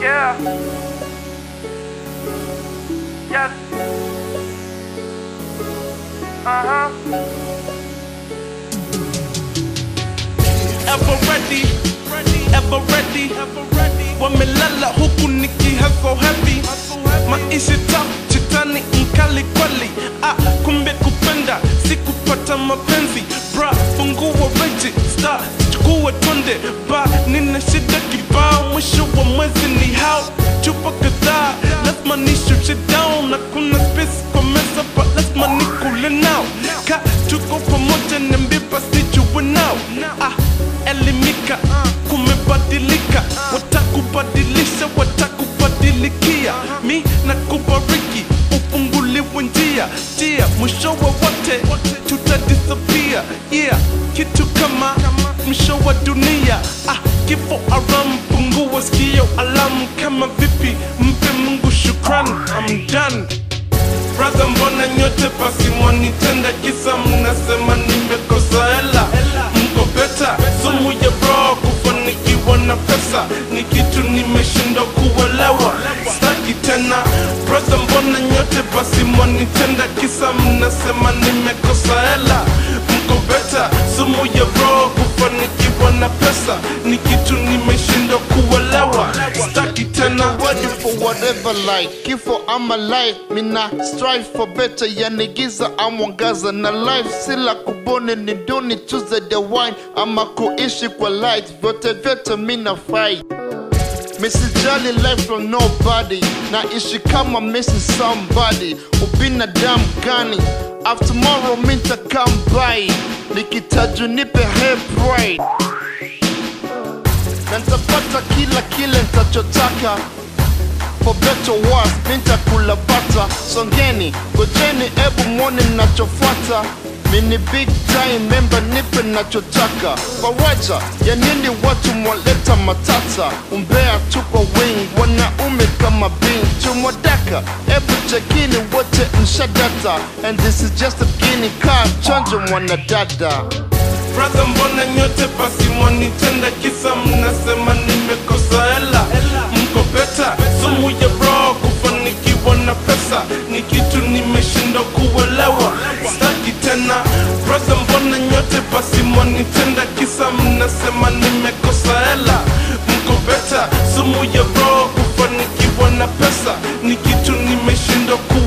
Yeah. Yes. Uh huh. ever ready, ever ready, wamelala huku niki hustle heavy, maisha tough chitani mkali kweli, ah, kumbe kupenda si kupata mapenzi, bra fungua reji star chukua twende ba, nina shida kibao, mwisho wa mwezi ni hao chupa kadhaa, lazima nishushe down na kuna space kwa meza, but lazima nikule now, ka tuko pamoja niambie basi jue now, ah, elimika kumebadilika watakubadilisha watakubadilikia mi na kubariki ufunguliwe njia jia mwisho wa wote tutadisapia yeah kitu kama mwisho wa dunia ah, kifo aram pungua sikio alamu kama vipi mpe mungu shukran I'm done Brother, mbona nyote basi mwanitenda kisa mnasema nimekosa hela mko beta sumu ya bro kufanikiwa na pesa ni kitu nimeshindwa kuelewa staki tena Brother, mbona nyote basi mwanitenda kisa mnasema nimekosa hela mko beta sumu ya bro kufanikiwa na pesa ni kitu nimeshindwa kuelewa staki tena ready for whatever like kifo ama life mina strive for better yani giza amwangaza na life sila kubone ni duni tuze the wine ama kuishi kwa light vyote vyote mina fight misijali life from nobody naishi kama missing somebody ubinadamu gani after tomorrow minta come by nikitaju nipe head pride na nitapata kila kile nitachotaka for better or worse nitakula bata songeni gojeni ebu mwone nachofuata mini big time member nipe nachotaka faraja ya nini watu mwaleta matata umbea tuko wing wanaume kama bin tumwadaka ebu chekini wote mshadata and this is just a beginning kaa chonjo mwanadada Brother, mbona nyote basi mwanitenda kisa mnasema nimekosa hela mko beta sumu ya bro kufanikiwa na pesa ni kitu nimeshindwa kuelewa staki tena Brother, mbona nyote basi mwanitenda kisa mnasema nimekosa hela mko beta sumu ya bro kufanikiwa na pesa ni kitu nimeshindwa kuelewa